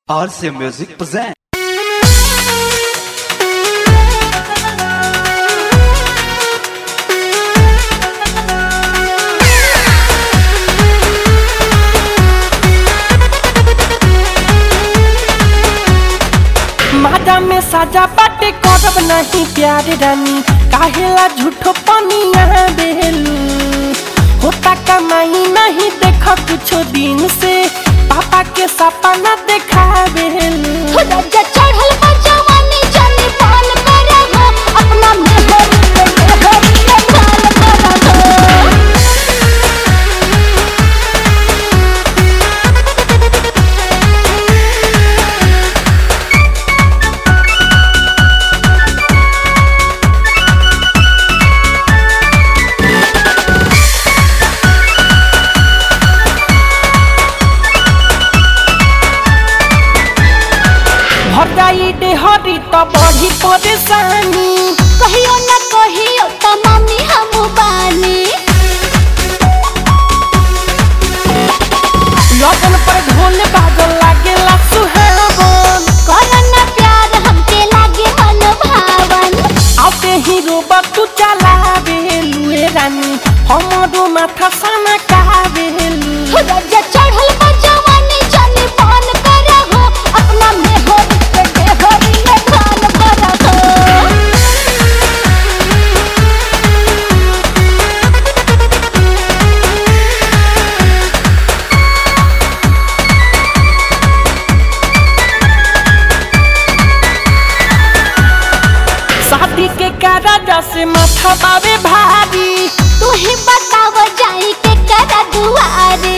RC Music present. मादा में साजा बाटे करब नहीं प्यार रानी काहेला झूठो पनिया बेलू होता कमाई नहीं देख कुछो दिन से पापा के सपना देखा बेलू राजा चढ़ल बा जवानी जाने पाल करहो अपना मेहर पे मेहर पे पाल करहो भर जाई डेहरी तो बढ़ी परेशानी कहियो न कहियो त मम्मी हम बानी लगन पर ढोल बाजल लागेला सुहावन करन प्यार हमके लागे मन भावन आते ही रोबा तू चला बेलू ए रानी हमरो माथा सना का बेलू राजा चढ़ल बा जवानी जाने पाल करहो अपना मेहर पे मेहर पे पाल करहो शादी के काराजा से माथा बावे भारी तू ही बताव जाई के करा दुआरे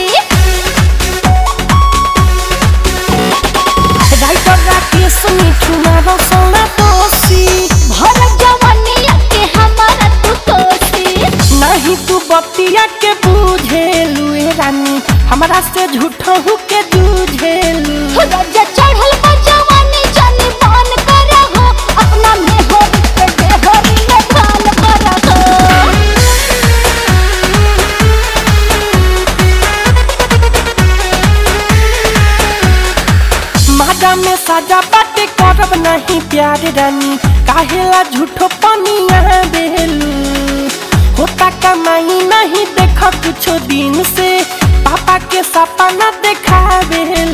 राइटर राकेश मिठू मारो सोना दोषी भर जवानिया के हमारा तू तोसी नहीं तू बतिया के बुझेलू ए रानी हमरा से झूठहू के जूझेलू राजा चढ़ल बा जवानी जाने पान करहो अपना मेहर पे मेहर में पाल करहो मादा में साजा बाटे करब नहीं प्यार रानी काहेला झूठो पनिया बेलू होता कमाई नहीं देख कुछो दिन से पापा के सपना देखा बेलू